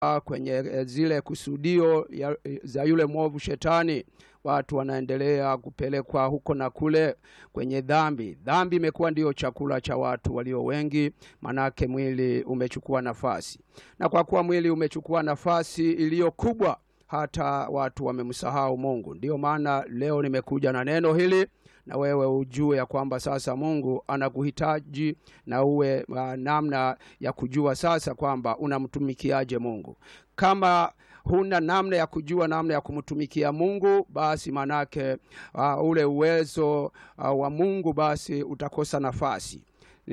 kwenye eh, zile kusudio ya, za yule mwovu shetani. Watu wanaendelea kupelekwa huko na kule kwenye dhambi. Dhambi imekuwa ndiyo chakula cha watu walio wengi, manake mwili umechukua nafasi, na kwa kuwa mwili umechukua nafasi iliyo kubwa, hata watu wamemsahau Mungu. Ndiyo maana leo nimekuja na neno hili na wewe ujue ya kwamba sasa Mungu anakuhitaji na uwe uh, namna ya kujua sasa kwamba unamtumikiaje Mungu. Kama huna namna ya kujua namna ya kumtumikia Mungu, basi manake uh, ule uwezo uh, wa Mungu basi utakosa nafasi.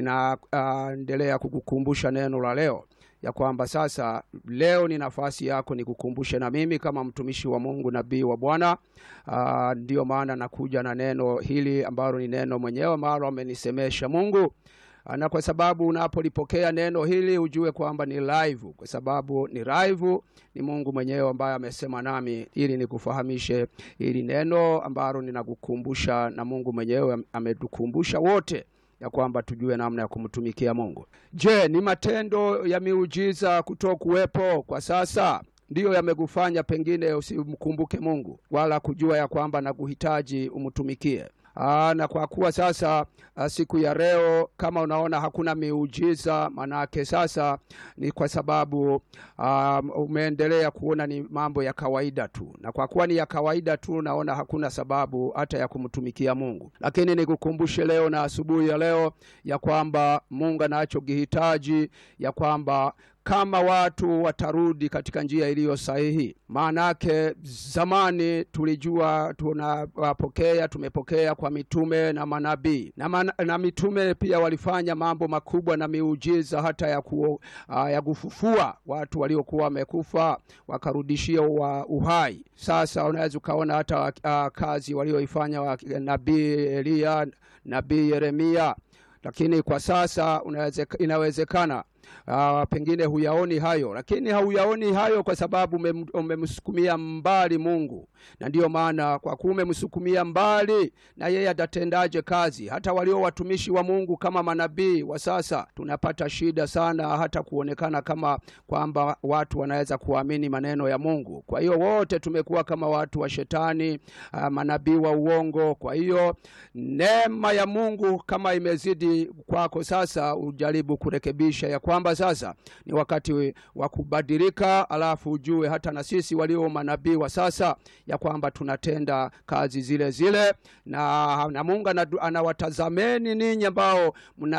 Ninaendelea uh, kukukumbusha neno la leo ya kwamba sasa leo ni nafasi yako nikukumbushe na mimi kama mtumishi wa Mungu, nabii wa Bwana. Uh, ndiyo maana nakuja na neno hili ambalo ni neno mwenyewe ambalo amenisemesha Mungu. Uh, na kwa sababu unapolipokea neno hili ujue kwamba ni live, kwa sababu ni live, ni Mungu mwenyewe ambaye amesema nami ili nikufahamishe hili neno ambalo ninakukumbusha, na Mungu mwenyewe ametukumbusha wote ya kwamba tujue namna ya kumtumikia Mungu. Je, ni matendo ya miujiza kutokuwepo kwa sasa ndiyo yamekufanya pengine usimkumbuke Mungu wala kujua ya kwamba nakuhitaji umtumikie? Aa, na kwa kuwa sasa a, siku ya leo kama unaona hakuna miujiza, manake sasa ni kwa sababu um, umeendelea kuona ni mambo ya kawaida tu, na kwa kuwa ni ya kawaida tu, naona hakuna sababu hata ya kumtumikia Mungu. Lakini nikukumbushe leo na asubuhi ya leo ya kwamba Mungu anachokihitaji ya kwamba kama watu watarudi katika njia iliyo sahihi. Maanake zamani tulijua tunapokea, tumepokea kwa mitume na manabii na, man, na mitume pia walifanya mambo makubwa na miujiza hata ya, ku, uh, ya kufufua watu waliokuwa wamekufa wakarudishia wa uhai. Sasa unaweza ukaona hata uh, kazi walioifanya nabii Eliya, nabii Yeremia, lakini kwa sasa unaweze, inawezekana Uh, pengine huyaoni hayo, lakini hauyaoni hayo kwa sababu umemsukumia mbali Mungu, na ndiyo maana kwa kuwa umemsukumia mbali, na yeye atatendaje kazi? Hata walio watumishi wa Mungu kama manabii wa sasa tunapata shida sana, hata kuonekana kama kwamba watu wanaweza kuamini maneno ya Mungu. Kwa hiyo wote tumekuwa kama watu wa shetani, uh, manabii wa uongo. Kwa hiyo neema ya Mungu kama imezidi kwako sasa, ujaribu kurekebisha ya kwamba sasa ni wakati wa kubadilika, alafu ujue hata na sisi walio manabii wa sasa ya kwamba tunatenda kazi zile zile, na, na Mungu anawatazameni ninyi ambao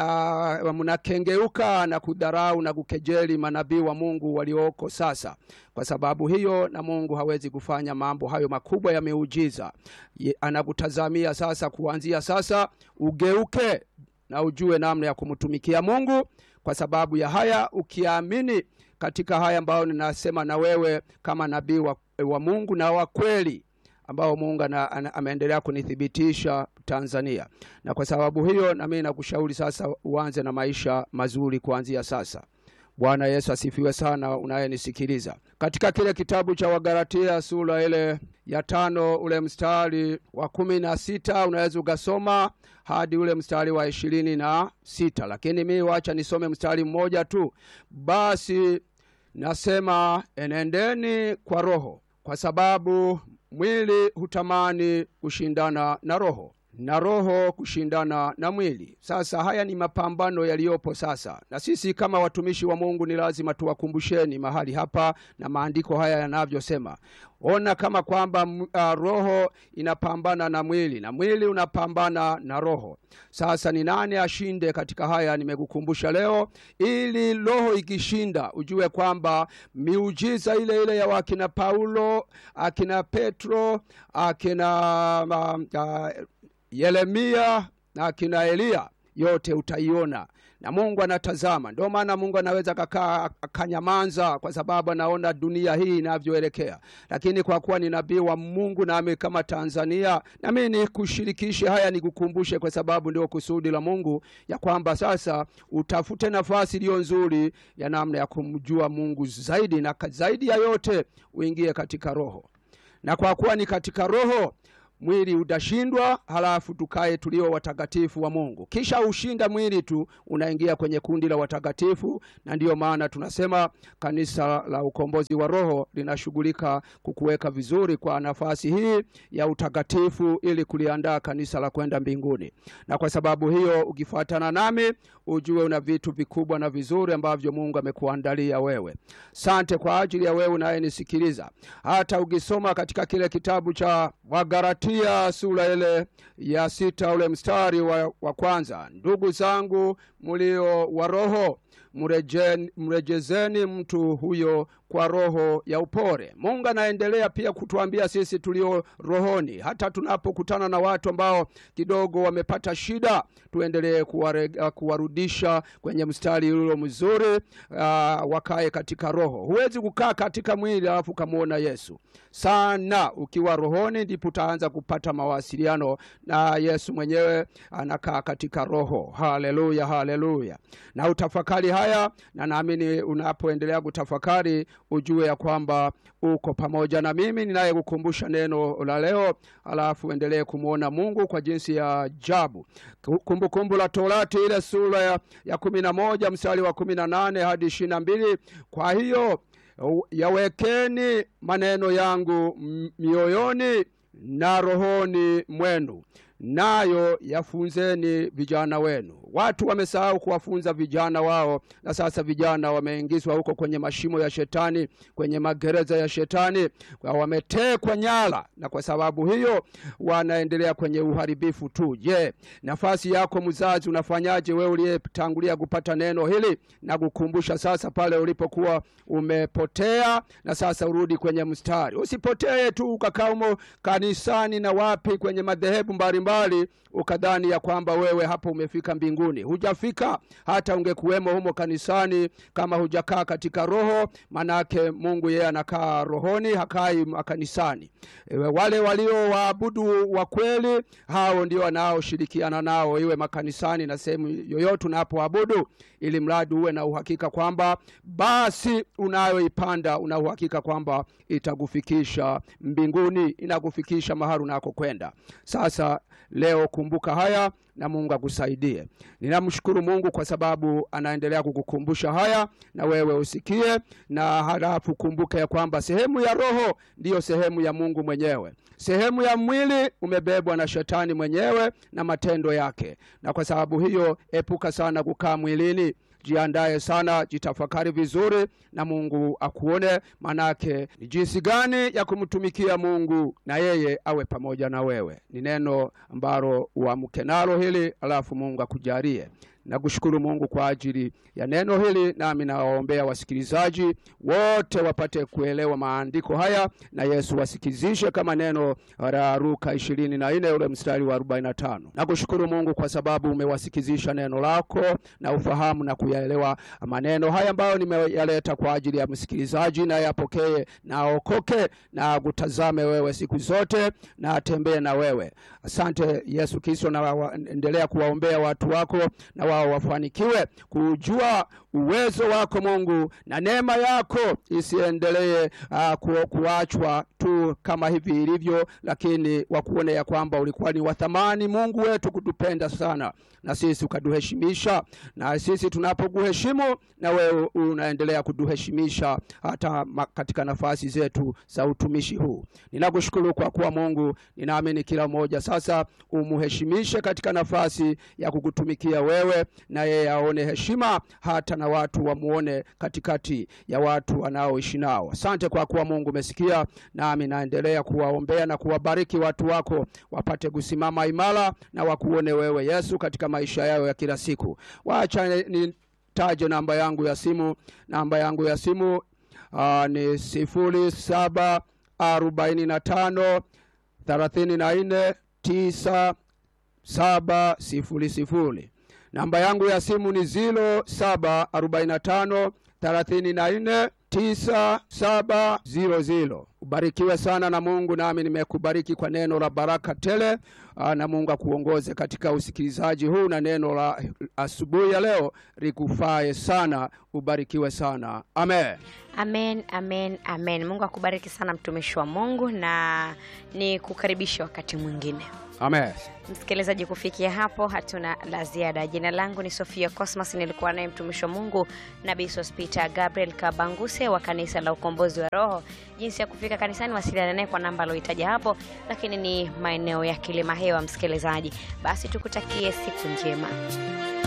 mnakengeuka na kudharau na kukejeli manabii wa Mungu walioko sasa. Kwa sababu hiyo, na Mungu hawezi kufanya mambo hayo makubwa ya miujiza. Anakutazamia sasa, kuanzia sasa ugeuke na ujue namna ya kumtumikia Mungu kwa sababu ya haya, ukiamini katika haya ambayo ninasema na wewe kama nabii wa, wa Mungu na wa kweli ambao Mungu ameendelea kunithibitisha Tanzania, na kwa sababu hiyo nami nakushauri sasa uanze na maisha mazuri kuanzia sasa. Bwana Yesu asifiwe sana, unayenisikiliza katika kile kitabu cha Wagalatia sura ile ya tano ule mstari wa kumi na sita unaweza ukasoma hadi ule mstari wa ishirini na sita lakini mi wacha nisome mstari mmoja tu. Basi nasema enendeni kwa Roho, kwa sababu mwili hutamani kushindana na Roho na roho kushindana na mwili. Sasa haya ni mapambano yaliyopo sasa, na sisi kama watumishi wa Mungu ni lazima tuwakumbusheni mahali hapa na maandiko haya yanavyosema. Ona kama kwamba uh, roho inapambana na mwili na mwili unapambana na roho. Sasa ni nani ashinde katika haya? Nimekukumbusha leo, ili roho ikishinda ujue kwamba miujiza ile ile ya wakina Paulo, akina Petro, akina uh, uh, Yeremia na akina Eliya yote utaiona na Mungu anatazama. Ndio maana Mungu anaweza kakaa akanyamanza, kwa sababu anaona dunia hii inavyoelekea. Lakini kwa kuwa ni nabii wa Mungu nami kama Tanzania, nami nikushirikishe haya, nikukumbushe, kwa sababu ndio kusudi la Mungu ya kwamba sasa utafute nafasi iliyo nzuri ya namna ya kumjua Mungu zaidi, na zaidi ya yote uingie katika Roho, na kwa kuwa ni katika Roho mwili utashindwa, halafu tukae tulio watakatifu wa Mungu. Kisha ushinda mwili tu, unaingia kwenye kundi la watakatifu, na ndiyo maana tunasema kanisa la ukombozi wa roho linashughulika kukuweka vizuri kwa nafasi hii ya utakatifu, ili kuliandaa kanisa la kwenda mbinguni. Na kwa sababu hiyo, ukifuatana nami, ujue una vitu vikubwa na vizuri ambavyo Mungu amekuandalia wewe. Sante kwa ajili ya wewe unayenisikiliza. Hata ukisoma katika kile kitabu cha Wagalatia sura ile ya sita ule mstari wa, wa kwanza, ndugu zangu mlio wa roho mrejeni, mrejezeni mtu huyo kwa roho ya upole. Mungu anaendelea pia kutuambia sisi tulio rohoni, hata tunapokutana na watu ambao kidogo wamepata shida, tuendelee kuwarudisha kwenye mstari ulio mzuri, uh, wakae katika roho. Huwezi kukaa katika mwili alafu ukamwona Yesu sana. Ukiwa rohoni, ndipo utaanza kupata mawasiliano na Yesu mwenyewe, anakaa katika roho. Haleluya, haleluya! Na utafakari haya, na naamini unapoendelea kutafakari ujue ya kwamba uko pamoja na mimi ninayekukumbusha neno la leo, alafu endelee kumwona Mungu kwa jinsi ya ajabu. Kumbukumbu la Torati ile sura ya, ya kumi na moja mstari wa kumi na nane hadi ishirini na mbili kwa hiyo yawekeni maneno yangu mioyoni na rohoni mwenu nayo yafunzeni vijana wenu. Watu wamesahau kuwafunza vijana wao, na sasa vijana wameingizwa huko kwenye mashimo ya shetani, kwenye magereza ya shetani, wametekwa nyara, na kwa sababu hiyo wanaendelea kwenye uharibifu tu. Je, nafasi yako mzazi unafanyaje? Wewe uliyetangulia kupata neno hili na kukumbusha sasa pale ulipokuwa umepotea, na sasa urudi kwenye mstari. Usipotee tu ukakaa humo kanisani na wapi kwenye madhehebu mbalimbali ukadhani ya kwamba wewe hapo umefika mbinguni. Hujafika, hata ungekuwemo humo kanisani kama hujakaa katika roho, manake Mungu yeye anakaa rohoni, hakai kanisani. Ewe wale walio waabudu wa kweli, hao ndio wanaoshirikiana nao, iwe makanisani na sehemu yoyote unapoabudu, ili mradi uwe na uhakika kwamba basi unayoipanda una uhakika kwamba itakufikisha mbinguni, inakufikisha mahali unakokwenda. Sasa leo kumbuka haya na Mungu akusaidie. Ninamshukuru Mungu kwa sababu anaendelea kukukumbusha haya, na wewe usikie, na halafu kumbuka ya kwamba sehemu ya roho ndiyo sehemu ya Mungu mwenyewe. Sehemu ya mwili umebebwa na shetani mwenyewe na matendo yake, na kwa sababu hiyo epuka sana kukaa mwilini. Jiandaye sana, jitafakari vizuri, na Mungu akuone, manake ni jinsi gani ya kumtumikia Mungu na yeye awe pamoja na wewe. Ni neno ambalo uamke nalo hili, alafu Mungu akujalie. Nakushukuru Mungu kwa ajili ya neno hili, nami nawaombea wasikilizaji wote wapate kuelewa maandiko haya, na Yesu wasikizishe kama neno la Luka ishirini na nne ule mstari wa arobaini na tano. Nakushukuru Mungu kwa sababu umewasikizisha neno lako na ufahamu na kuyaelewa maneno haya ambayo nimeyaleta kwa ajili ya msikilizaji, na yapokee na aokoke na kutazame wewe siku zote na atembee na wewe. Asante Yesu Kristo, na endelea kuwaombea watu wako na wao wafanikiwe kujua uwezo wako Mungu, na neema yako isiendelee uh, ku, kuachwa tu kama hivi ilivyo, lakini wakuone ya kwamba ulikuwa ni wathamani Mungu wetu kutupenda sana, na sisi ukaduheshimisha, na sisi tunapokuheshimu na wewe unaendelea kuduheshimisha hata katika nafasi zetu za utumishi huu. Ninakushukuru kwa kuwa Mungu, ninaamini kila mmoja sasa umuheshimishe katika nafasi ya kukutumikia wewe, na yeye aone heshima hata na watu wamuone katikati ya watu wanaoishi nao. Asante kwa kuwa Mungu umesikia, nami naendelea kuwaombea na kuwabariki watu wako wapate kusimama imara na wakuone wewe Yesu katika maisha yao ya kila siku. Wacha nitaje namba yangu ya simu. Namba yangu ya simu aa, ni sifuri saba arobaini na tano thelathini na nne tisa saba sifuri sifuri. Namba yangu ya simu ni zilo saba arobaini na tano thelathini na nne tisa saba ziro ziro. Ubarikiwe sana na Mungu, nami nimekubariki kwa neno la baraka tele. Aa, na Mungu akuongoze katika usikilizaji huu na neno la asubuhi ya leo likufae sana. Ubarikiwe sana, amen. Amen, amen, amen. Mungu akubariki sana mtumishi wa Mungu, na ni kukaribisha wakati mwingine. Amen. Msikilizaji, kufikia hapo hatuna la ziada. Jina langu ni Sofia Cosmas, nilikuwa naye mtumishi wa Mungu Nabii Sospita Gabriel Kabanguse wa kanisa la Ukombozi wa Roho. Jinsi ya kufika kanisani, wasiliana naye kwa namba aliyoitaja hapo, lakini ni maeneo ya Kilima Hewa. Msikilizaji, basi tukutakie siku njema.